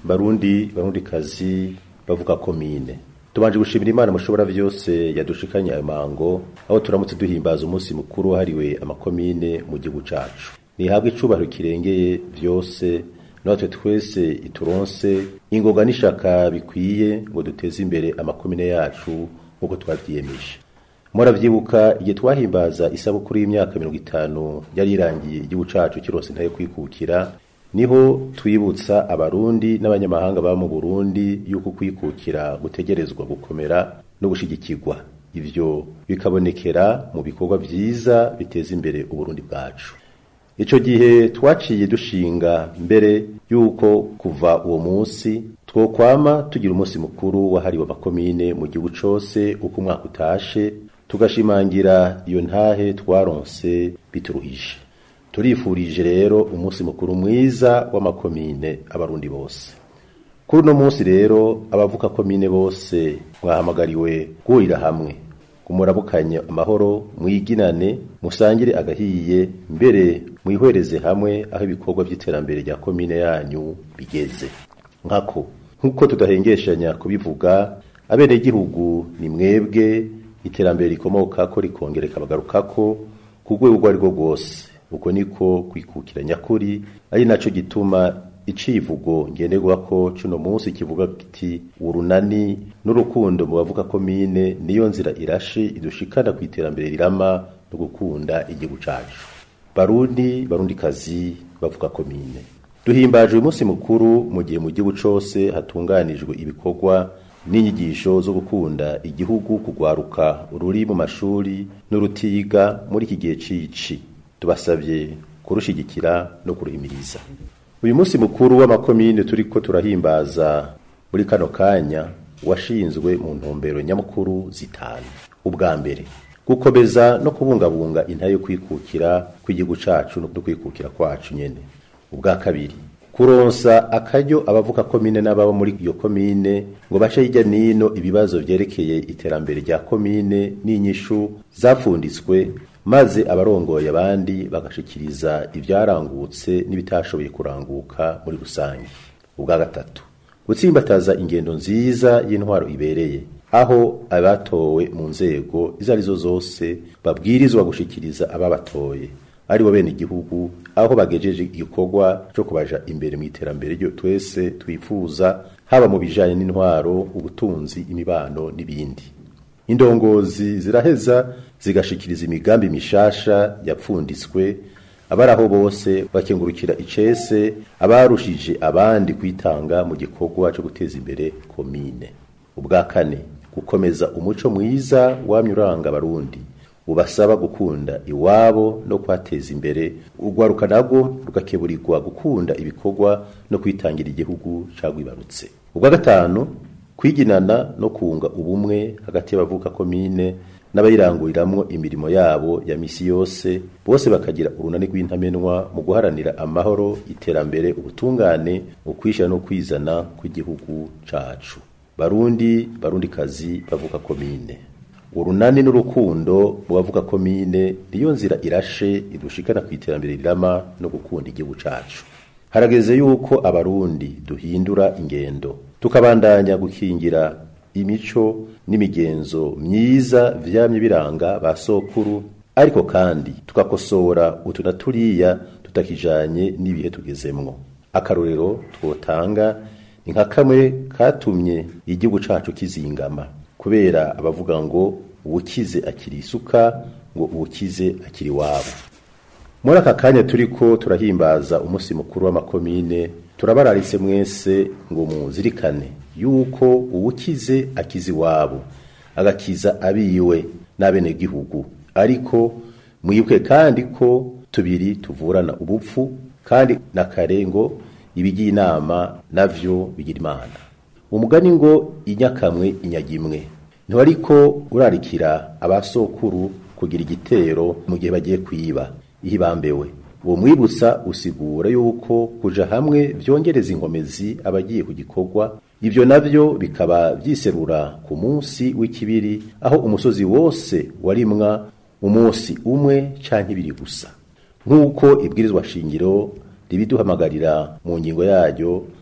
barundi barundi kazi bavuga komine tubanje gushimira imana mushobora vyose yadushikanye ayo mango aho turamutse duhimbaza umunsi mukuru wahariwe amakomine mu gihugu cacu nihabwe icubahiro kirengeye vyose natwe twese ituronse ingoga n'ishaka bikwiye ngo duteze imbere amakomine yacu nk'uko twavyiyemeje muravyibuka igihe twahimbaza isabukuru y'imyaka mirongo itanu yari irangiye igihugu cacu kirose ntayo kwikukira niho twibutsa abarundi n'abanyamahanga baba mu burundi yuko kwikukira gutegerezwa gukomera no gushigikirwa ivyo bikabonekera mu bikorwa vyiza biteza imbere uburundi bwacu ico gihe twaciye dushinga mbere yuko kuva uwo munsi twokwama tugira umunsi mukuru wahariwe amakomine mu gihugu cose uko umwaka utashe tugashimangira iyo ntahe twaronse bituruhije turifurije rero umunsi mukuru mwiza w'amakomine abarundi bose kuri uno munsi rero abavuka komine bose mwahamagariwe guhurira hamwe kumurabukanye amahoro mwiginane musangire agahiye mbere mwihwereze hamwe aho ibikorwa by'iterambere rya komine yanyu bigeze nkako nk'uko tudahengeshanya kubivuga abenegihugu ni mwebwe iterambere rikomoka ko rikongera rikabagarukako ku rwego urwo ari rwo rwose uko niko kwikukira nyakuri ari naco gituma icivugo ngenderwa ko cuno munsi kivuga kiti urunani n'urukundo mu bavuga komine niyo nzira irashe idushikana ku iterambere rirama no gukunda igihugu cacu barundi barundi kazi bavuga komine duhimbaje uyu munsi mukuru mu gihe mu gihugu cose hatunganijwe ibikorwa n'inyigisho zo gukunda igihugu kugwaruka ruri mu mashuri n'urutiga muri iki gihe cici tubasabye kurushigikira no kuruhimiriza uyu munsi mukuru w'amakomine turiko turahimbaza muri kano kanya washinzwe mu ntumbero nyamukuru zitanu ubwa mbere gukomeza no kubungabunga intayo yo kwikukira kw'igihugu cacu no kwikukira kwacu nyene ubwa kabiri kuronsa akaryo abavuka komine n'ababa muri iyo komine ngo bace hirya nino ibibazo vyerekeye iterambere rya komine n'inyishu zapfunditswe maze abarongoye abandi bagashikiriza ivyarangutse n'ibitashoboye kuranguka muri rusange ubwa gatatu gutsimbataza ingendo nziza y'intwaro ibereye aho abatowe mu nzego izo arizo zose babwirizwa gushikiriza ababatoye ari bo bene igihugu aho bagejeje igikorwa cyo kubaja imbere mu iterambere ryo twese twifuza haba mu bijanye n'intwaro ubutunzi imibano n'ibindi indongozi ziraheza zigashikiriza imigambi mishasha yapfunditswe abaraho bose bakengurukira icese abarushije abandi kwitanga mu gikorwa cyo guteza imbere komine ubwa kane gukomeza umuco mwiza wamye uranga abarundi ubasaba gukunda iwabo no kwateza imbere urwaruka nabwo rugakeburirwa gukunda ibikorwa no kwitangira igihugu cagwibarutse ubwa gatanu kwiginana no kunga ubumwe hagati y'abavuka komine n'abayiranguriramwo imirimo yabo ya misi yose bose bakagira urunani rw'intamenwa mu guharanira amahoro iterambere ubutungane ukwishira no kwizana kw'igihugu cacu barundi barundi kazi bavuka komine urunani n'urukundo mu bavuga komine niyo nzira irashe idushikana ku iterambere rirama no gukunda igihugu cacu harageze yuko abarundi duhindura ingendo tukabandanya gukingira imico n'imigenzo myiza vyamye biranga ba sokuru ariko kandi tukakosora utu na turiya tutakijanye n'ibihe tugezemwo akarorero twotanga ni nka kamwe katumye igihugu cacu kizingama kubera abavuga ngo uwukize akiri isuka ngo uwukize akiri wabo muri aka kanya turiko turahimbaza umunsi mukuru w'amakomine turabararitse mwese ngo muzirikane yuko uwukize akiza iwabo agakiza abiwe n'abenegihugu ariko mwibuke kandi ko tubiri tuvurana ubupfu kandi na kare ngo ibigiye inama navyo bigira imana umugani ngo inyakamwe inyagimwe ntiwariko urarikira abasokuru kugira igitero mu gihe bagiye kwiba ihibambewe uwo mwibutsa usigura yuko kuja hamwe vyongereza inkomezi abagiye ku gikorwa ivyo navyo bikaba vyiserura ku munsi w'ikibiri aho umusozi wose warimwa umunsi umwe canke ibiri gusa nk'uko ibwirizwa shingiro ribiduhamagarira mu ngingo yaryo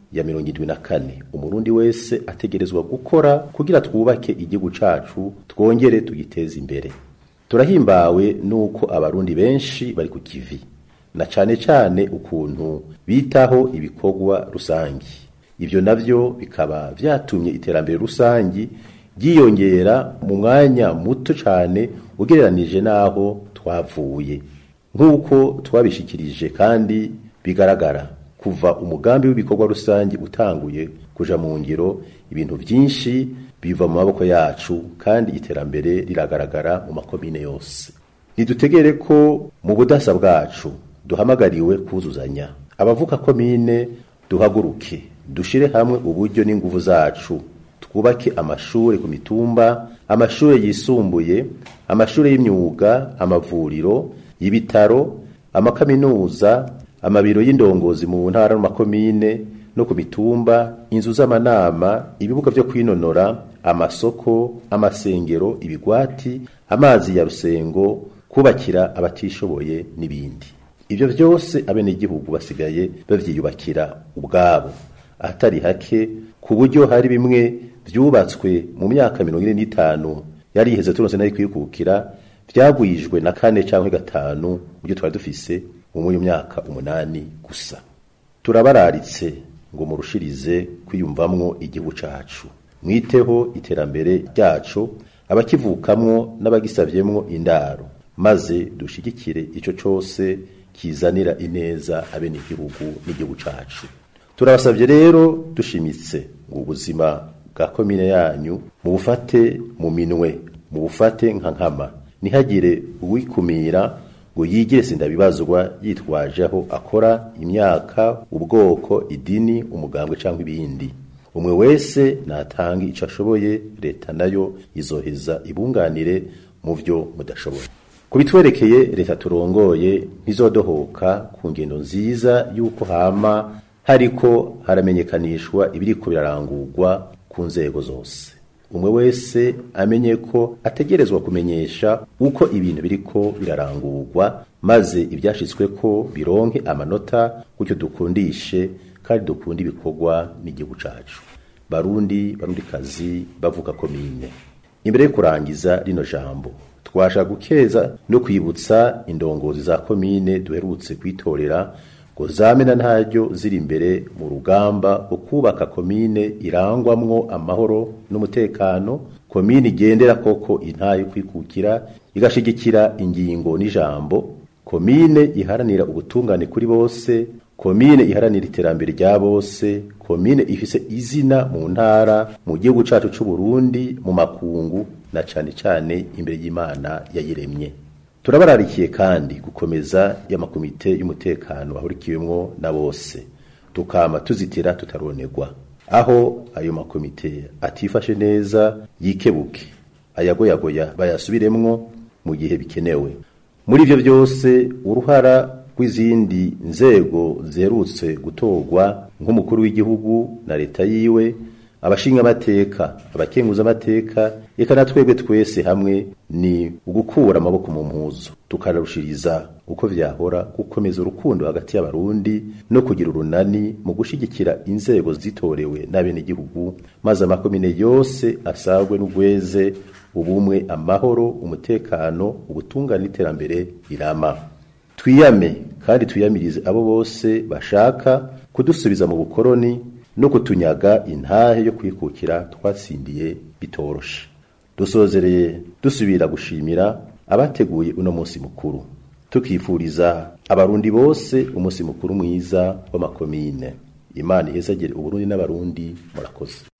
ya mirongo indwi na kane umurundi wese ategerezwa gukora kugira twubake igihugu cacu twongere tugiteze imbere turahimbawe nuko abarundi benshi bari ku kivi na cane cane ukuntu bitaho ibikorwa rusangi ivyo navyo bikaba vyatumye iterambere rusangi ryiyongera mu mwanya muto cane ugereranije n'aho twavuye nk'uko twabishikirije kandi bigaragara kuva umugambi w'ibikorwa rusange utanguye kuja mu ngiro ibintu vyinshi biva mu maboko yacu kandi iterambere riragaragara mu makomine yose ntidutegere ko mu budasa bwacu duhamagariwe kuzuzanya abavuka komine duhaguruke dushire hamwe uburyo n'inguvu zacu twubake amashuri ku mitumba amashuri yisumbuye amashuri y'imyuga amavuriro ibitaro amakaminuza amabiro y'indongozi mu ntara n'amakomine no ku mitumba inzu z'amanama ibibuga vyo kwinonora amasoko amasengero ibigwati amazi ya rusengo kubakira abatishoboye n'ibindi ivyo vyose abenegihugu basigaye bavyiyubakira ubwabo ahatari hake ku buryo hari bimwe vyubatswe mu myaka mirongo ine n'itanu yari iheze turonse nayo kwikukira vyagwijwe na kane canke gatanu mu byo twari dufise mu uyu myaka umunani gusa turabararitse ngo murushirize kwiyumvamwo igihugu cacu mwiteho iterambere ryacu abakivukamwo n'abagisavyemwo indaro maze dushigikire ico cose kizanira ineza abenegihugu n'igihugu cacu turabasavye rero dushimitse ngo ubuzima bwa komine yanyu mu bufate mu minwe mu bufate nka nkama ntihagire uwikumira ngo yigire sindabibazwa yitwaje aho akora imyaka ubwoko idini umugambwe cyangwa ibindi umwe wese natanga icyo ashoboye leta nayo izoheza ibunganire mu byo mudashoboye ku bitwerekeye leta turongoye ntizodohoka ku ngendo nziza y'uko hama hariko haramenyekanishwa ibiriko birarangurwa ku nzego zose umwe wese amenye ko ategerezwa kumenyesha uko ibintu biriko birarangurwa maze ibyashitswe ko bironke amanota gutyo dukundishe kandi dukunda ibikorwa n'igihugu cacu barundi barundi kazi bavuga komine imbere yo kurangiza rino jambo twasha gukeza no kwibutsa indongozi za komine duherutse kwitorera ngo zamena ntaryo ziri imbere mu rugamba rwo kubaka komine irangwamwo amahoro n'umutekano komine igendera koko intayo kwikukira igashigikira ingingo n'ijambo komine iharanira ubutungane kuri bose komine iharanira iterambere rya bose komine ifise izina mu ntara mu gihugu cacu c'u Burundi mu makungu na cane cane imbere y'Imana yayiremye turabararikiye kandi gukomeza y'amakomite y'umutekano bahurikiwemwo na bose tukama tuzitira tutaronegwa aho ayo makomite atifashe neza yikebuke ayagoyagoya bayasubiremwo mu gihe bikenewe muri ivyo byose uruhara rw'izindi nzego ziherutse gutorwa nk'umukuru w'igihugu na leta yiwe abashinga amateka abakenguza amateka reka na twebwe twese hamwe ni ugukura amaboko mu mpuzu tukanarushiriza uko vyahora gukomeza urukundo hagati y'abarundi no kugira urunani mu gushigikira inzego zitorewe n'abenegihugu maze amakomine yose asagwe n'ugweze ubumwe amahoro umutekano ubutungane n'iterambere rirama twiyame kandi twiyamirize abo bose bashaka kudusubiza mu bukoroni no kutunyaga intahe yo kwikukira twatsindiye bitoroshe dusozereye dusubira gushimira abateguye uno munsi mukuru tukifuriza abarundi bose umunsi mukuru mwiza w'amakomine imana ihezagire uburundi n'abarundi murakoze